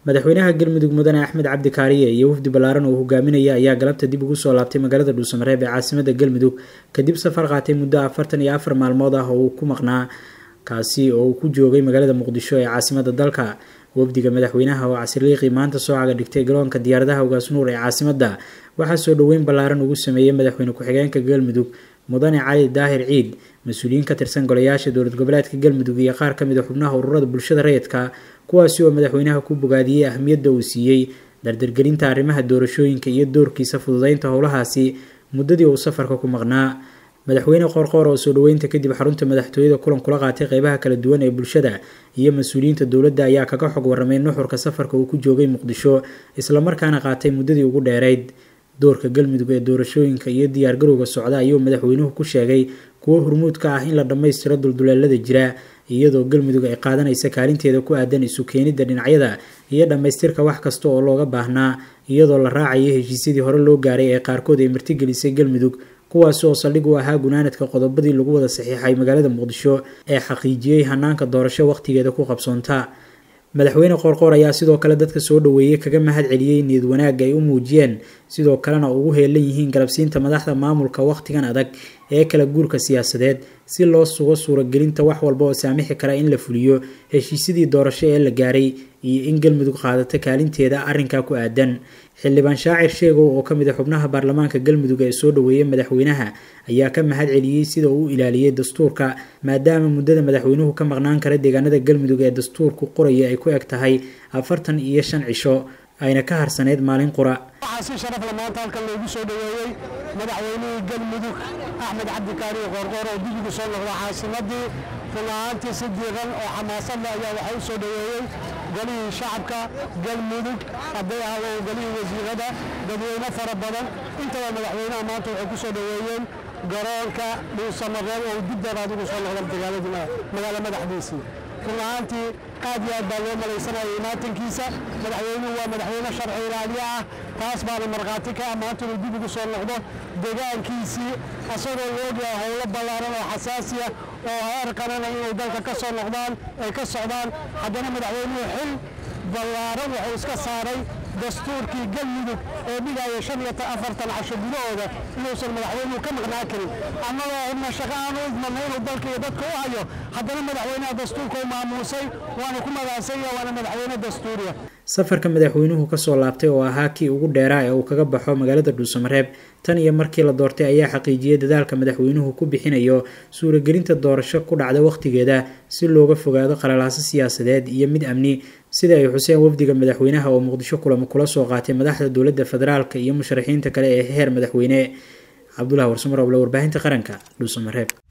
madaxweynaha galmudug mudane axmed cabdi kaariye iyo wafdi ballaaran oo hogaaminaya ayaa galabta dib ugu soo laabtay magaalada dhuusamareeb ee caasimada galmudug kadib safar qaatay muddo afartan iyo afar maalmood ah oo uu ku maqnaa kaasi oo uu ku joogay magaalada muqdisho ee caasimada dalka wafdiga madaxweynaha oo casirliiqii maanta soo caga dhigtay garoonka diyaaradaha ugaasnuur ee caasimada waxaa soo dhoweyn ballaaran ugu sameeyey madaxweyne ku-xigeenka galmudug mudane cali daahir ciid mas-uuliyiin ka tirsan golayaasha dowlad goboleedka galmudug iyo qaar ka mid a xubnaha ururada bulshada rayidka kuwaasi oo madaxweynaha ku bogaadiyey ahmiyadda uu siiyey dardargelinta arrimaha doorashooyinka iyo doorkiisa fududeynta howlahaasi muddadii uu safarka ku maqnaa madaxweyne qoorqoor oo soo dhoweynta kadib xarunta madaxtooyada kulan kula qaatay qeybaha kala duwan ee bulshada iyo mas-uuliyiinta dowladda ayaa kaga xog waramay nuxurka safarka uu ku joogay muqdisho islamarkaana qaatay muddadii ugu dheerayd doorka galmudug ee doorashooyinka iyo diyaargarowga socda ayuu madaxweynuhu ku sheegay kuwo hormuud ka ah in la dhammaystiro dulduleelada jira iyadoo galmudug ay qaadanaysa kaalinteeda ku aadan isu keenidda dhinacyada iyo dhammaystirka wax kasta oo looga baahnaa iyadoo la raacayo heshiisyadii hore loo gaaray ee qaarkood ay martigelisay galmudug kuwaasi oo saldhig u ahaa gunaanadka qodobadii lagu wada saxiixay magaalada muqdisho ee xaqiijiyey hanaanka doorasho wakhtigeeda ku qabsoonta madaxweyne qoorqoor ayaa sidoo kale dadka soo dhoweeyey kaga mahad celiyey niyad wanaagga ay u muujiyeen sidoo kalena ugu heelan yihiin galabsiinta madaxda maamulka wakhtigan adag ee kala guurka siyaasadeed si loo sugo suuragelinta wax walba oo saamixi kara in la fuliyo heshiisyadii doorasho ee la gaaray iyo in galmudug qaadata kaalinteeda arrinkaa ku aadan xildhibaan shaacir sheegow oo ka mid a xubnaha baarlamaanka galmudug ee soo dhoweeyay madaxweynaha ayaa ka mahad celiyey sida uu ilaaliyey dastuurka maadaama muddada madaxweynuhu ka maqnaan kara deegaanada galmudug ee dastuurku qoraya ay ku eg tahay afartan iyo shan cisho ayna ka harsaneyd maalin qura waxaa si sharafla maanta halkan loogu soo dhoweeyey madaxweynihii galmudug axmed cabdi kaariye qoorqoor oo dib ugu soo noqda caasimadii run ahaantii si diiqan oo xamaasadle ayaa waxaa u soo dhoweeyey golihii shacabka galmudug hadday ahaadeen golihii wasiirada dadweyne fara badan intaba madaxweynaha maanta waxay ku soo dhoweeyeen garoonka dhuusamareeb oo dib daraad ugu soo noqda magaalo madaxdiisii run ahaantii aad iyo aad baa loo malaysanaya imaatankiisa madaxweynuhu waa madaxweyne sharci ilaaliye ah taas baana markhaati ka ah maanta inuu dib ugu soo noqdo deegaankiisii asagoo la ogyahay howlo ballaaran oo xasaasiya oo heer qarana inay dalka ka soo noqdaan ay ka socdaan haddana madaxweynuhu xil ballaaran wuxuu iska saaray dastuurkii galmudug ee dhigaya shan iyo afartan casho gudahooda inuusan madaxweynuhu ka maqnaa karin annagoo hubna shaqo aan u idmana inuu dalka iyo dadka u hayo haddana madaxweynaha dastuurka u maamuusay waana ku magaansanya waana madaxweyne dastuuriya safarka madaxweynuhu kasoo laabtay oo ahaa kii ugu dheeraa ee uu kaga baxo magaalada dhuusamareeb tan iyo markii la doortay ayaa xaqiijiyey dadaalka madaxweynuhu ku bixinayo suuragelinta doorasho ku dhacda wakhtigeeda si looga fogaado qalalaaso siyaasadeed iyo mid amni sida ay xuseen wafdiga madaxweynaha oo muqdisho kulamo kula soo qaatay madaxda dowladda federaalk iyo musharaxiinta kale ee heer madaxweyne cabdulahi warsamar oble warbaahinta qaranka dhuusamareeb